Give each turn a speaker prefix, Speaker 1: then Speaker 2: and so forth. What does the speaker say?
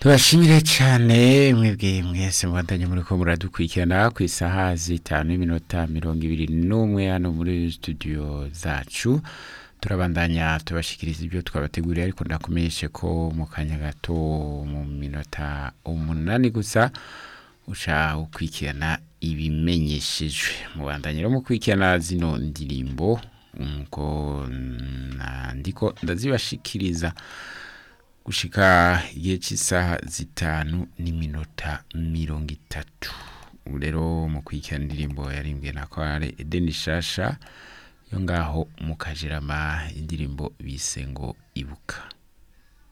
Speaker 1: tubashimire cyane mwebwe mwese mubandanye muri ko muradukurikirana ku isaha zitanu n'iminota mirongo ibiri n'umwe hano muri studio zacu turabandanya tubashikiriza ibyo twabateguriye ariko ndakumenyeshe ko mu kanya gato mu minota umunani gusa uca ukurikirana ibimenyeshejwe mubandanye rero mukurikirana zino ndirimbo ngo ndiko ndazibashikiriza gushika igihe cy'isaha zitanu n'iminota mirongo itatu ubu rero mu kurikirana indirimbo yarimbwe na kware edeni shasha yo ngaho mu kajerama indirimbo bise ngo ibuka